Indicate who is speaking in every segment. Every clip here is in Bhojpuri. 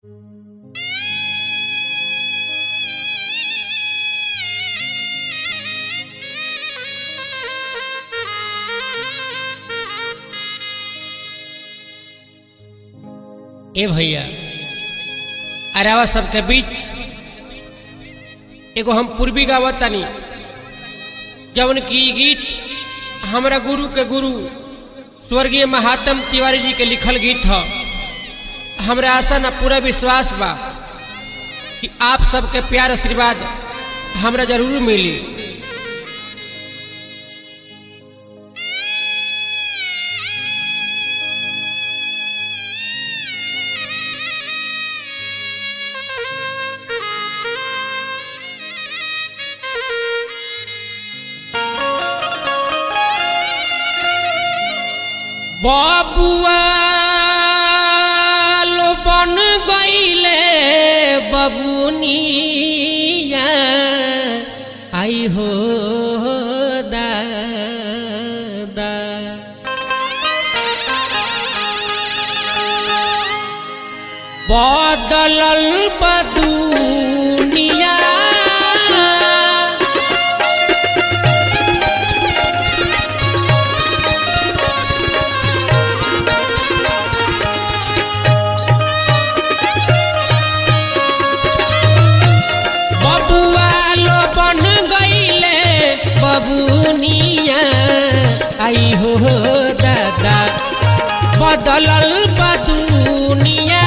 Speaker 1: ए भैया अरावा सबके बीच एगो हम पूर्वी गावत तानी जवन की ई गीत हमरा गुरु के गुरु स्वर्गीय महात्म तिवारी जी के लिखल गीत ह हमरा आशा न पूरा विश्वास बा कि आप सबके प्यार आशीर्वाद हमरा जरूर मिली बबुआ लो बन गईले बबुनिया आई हो दादा बदलल बदुनिया बबुआ लो बन गईले बबुनिया आई हो दादा बदलल बदुनिया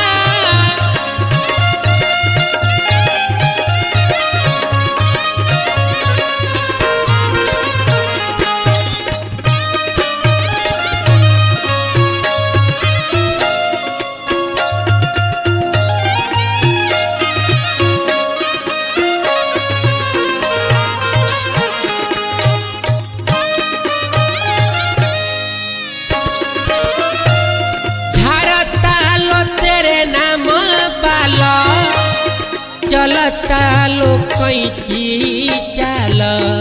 Speaker 1: झरता लो तेरे नाम बाला चलता लो कैची चाल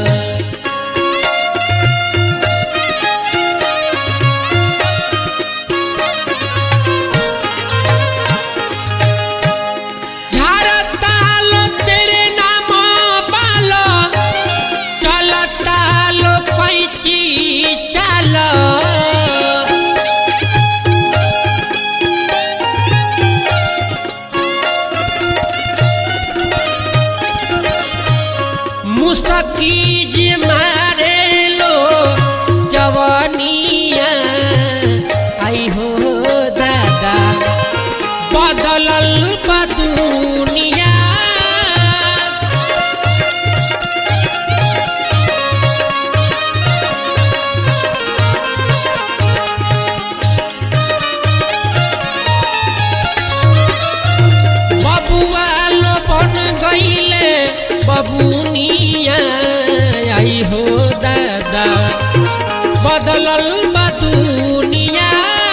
Speaker 1: झरता लो तेरे नाम बाला चलता लो कैची चाल मुस्तकीज मारे लो जवानिया आई हो दादा बदलल बदुनिया बबुआ लो बन गईले बबुनिया आई हो दादा बदलल बदुनिया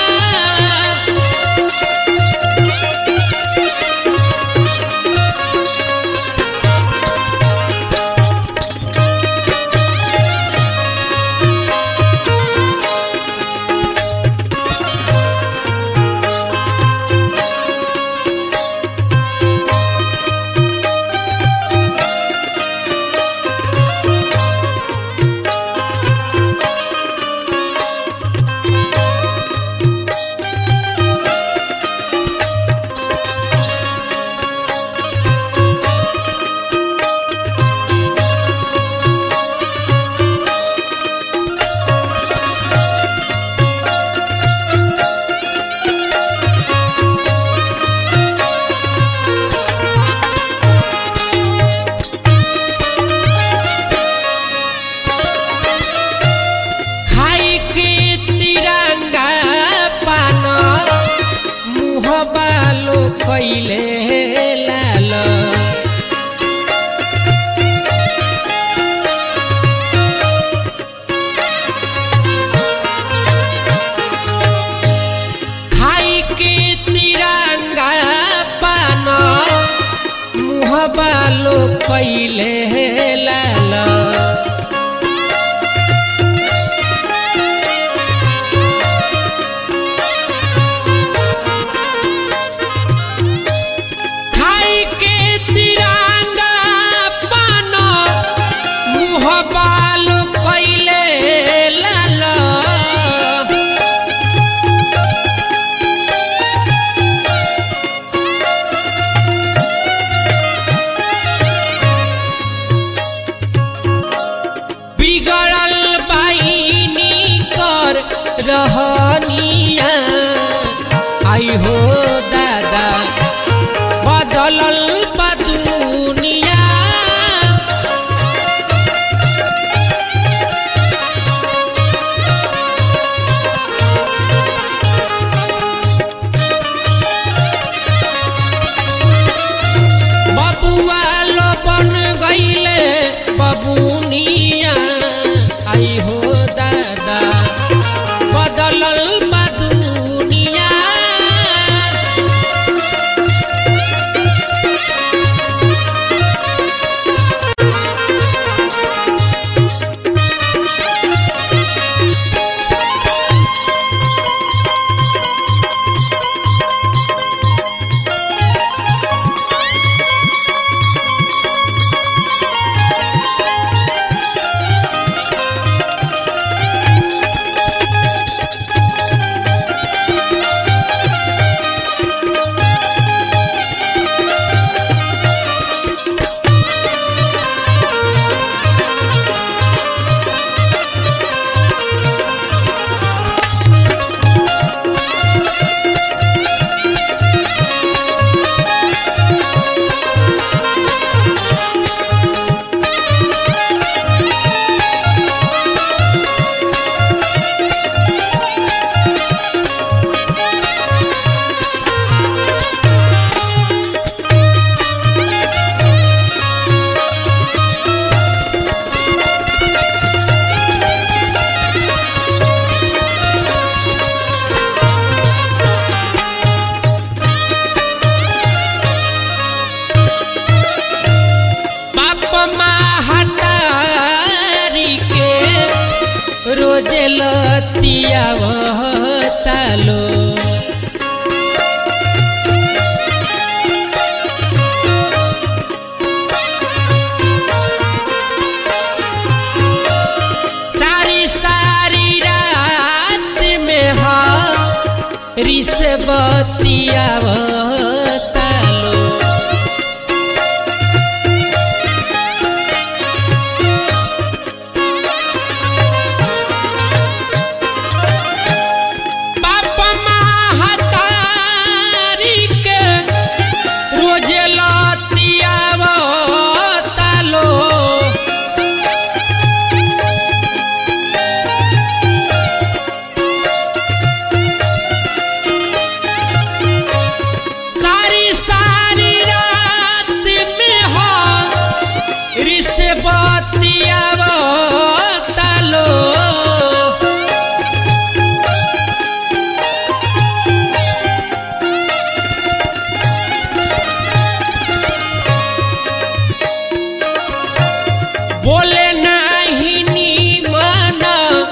Speaker 1: खाई के तिरंगा पान मुह बालो कैले लाल खाई के तिरंगा पान मुह बालो कैले लाल लतियावतालो सारी सारी रात में हा रिस बतियावतालो बाप महतारी के रोजे लतियावतालो सारी सारी रात में हो रिश्ते बतियावतालो बोले नाही नीमन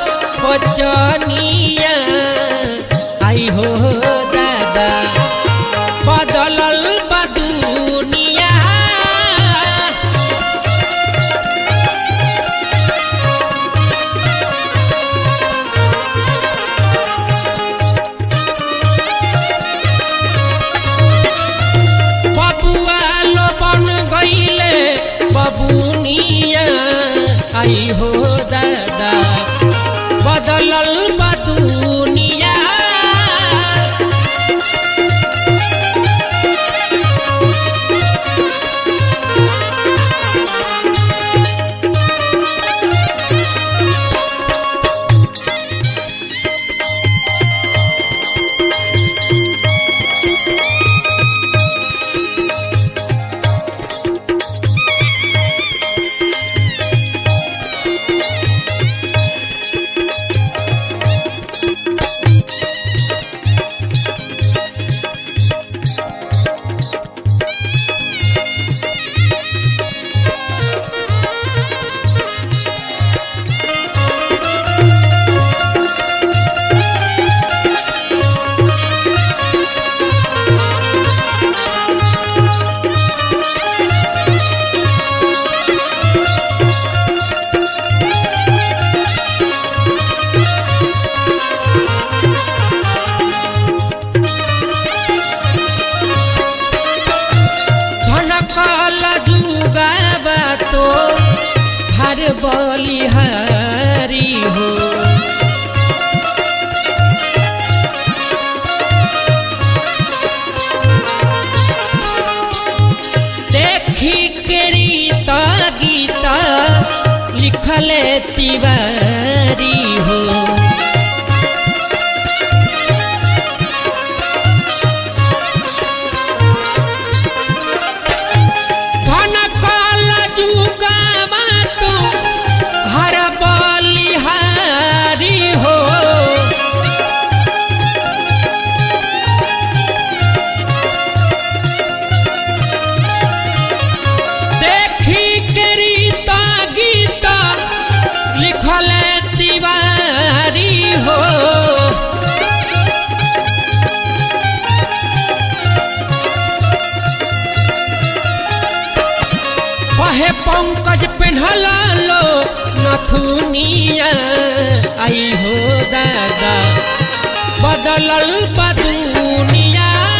Speaker 1: बचनिया आई हो दादा बदलल बा दुनिया बबुआ लो बन गईले बबुनिया आई हो दादा बदलल बा दुनिया धनकल जुगाबा तो हर बलिहारी हो देखी के रीत गीत लिखले तिवारी हो धन काल जुगामा तो हर बलिहारी हो देखी के रीता गीता लिखल तिवारी हो कहे पंकज पेन्हला लो नथुनिया आई हो दादा बदलल बदुनिया